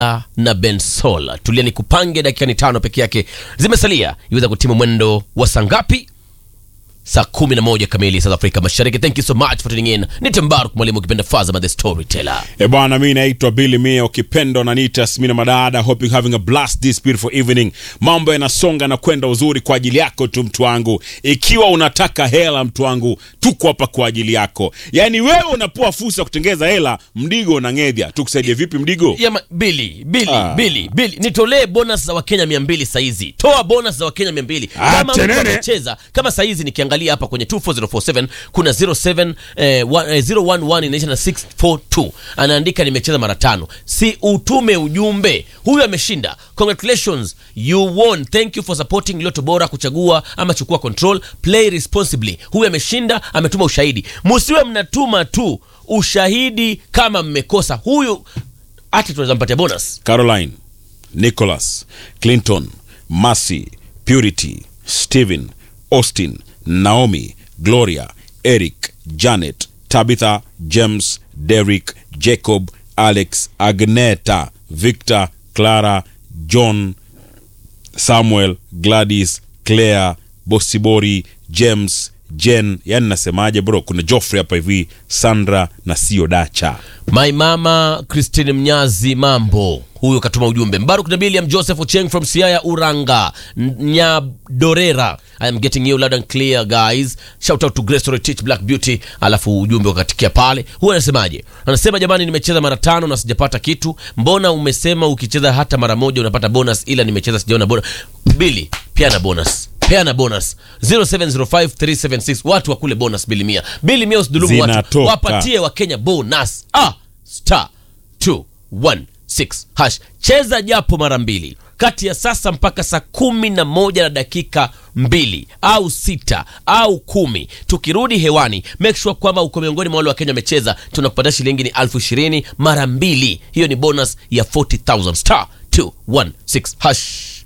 na Bensola. Tulia ni kupange dakika ni tano peke yake zimesalia iweza kutimu mwendo wa saa ngapi? Saa kumi na moja kamili South Africa Mashariki. Thank you so much for tuning in. Ni Tembaruk mwalimu ukipenda Fazama the storyteller. E bwana, mi naitwa Billy Mia, ukipenda unaniita Smina Madada. Hope you having a blast this beautiful evening. Mambo yanasonga na kwenda uzuri kwa ajili yako tu, mtu wangu. Ikiwa unataka hela, mtu wangu, tuko hapa kwa ajili yako. Yaani wewe unapoa fursa ya kutengeza hela, Mdigo na Ngedhia, tukusaidie vipi Mdigo? Yama, Billy, Billy, Ah. Billy, Billy, nitolee bonus za Wakenya 200 saizi. Toa bonus za Wakenya 200. Ah, Kama mtu tenene. amecheza, kama saizi nikiangalia hapa kwenye 24047 kuna 07 eh, wa- eh, 011 inaisha na 642. Anaandika nimecheza mara tano. Si utume ujumbe. Huyu ameshinda. Congratulations, you won. Thank you for supporting Loto Bora kuchagua ama chukua control. Play responsibly. Huyu ameshinda, ametuma ushahidi. Msiwe mnatuma tu ushahidi kama mmekosa. Huyu hata tunaweza mpatia bonus. Caroline, Nicholas, Clinton, Mercy, Purity, Stephen, Austin, Naomi, Gloria, Eric, Janet, Tabitha, James, Derek, Jacob, Alex, Agneta, Victor, Clara, John, Samuel, Gladys, Claire, Bosibori, James, Jen, yani nasemaje bro, kuna Joffrey hapa hivi, Sandra na sio Dacha. My mama Christine Mnyazi, mambo. Huyo katuma ujumbe. Mbaruk Nabil am Joseph Ocheng from Siaya Uranga, N- Nyadorera. I am getting you loud and clear guys. Shout out to Grace Story Teach Black Beauty. Alafu ujumbe ukatikia pale. Huyo anasemaje? Anasema jamani, nimecheza mara tano na sijapata kitu. Mbona umesema ukicheza hata mara moja unapata bonus, ila nimecheza sijaona bonus. Billy, pia na bonus peana bonus 07053760 watu wakule bonus bili mia bili mia usidhulumu watu Zinatoka. wapatie wakenya bonus ah, star 216 hash cheza japo mara mbili kati ya sasa mpaka saa kumi na moja na dakika mbili au sita au kumi tukirudi hewani make sure kwamba uko miongoni mwa wale wakenya wamecheza tunakupatia shilingi ni elfu ishirini mara mbili hiyo ni bonus ya 40000 star 216 hash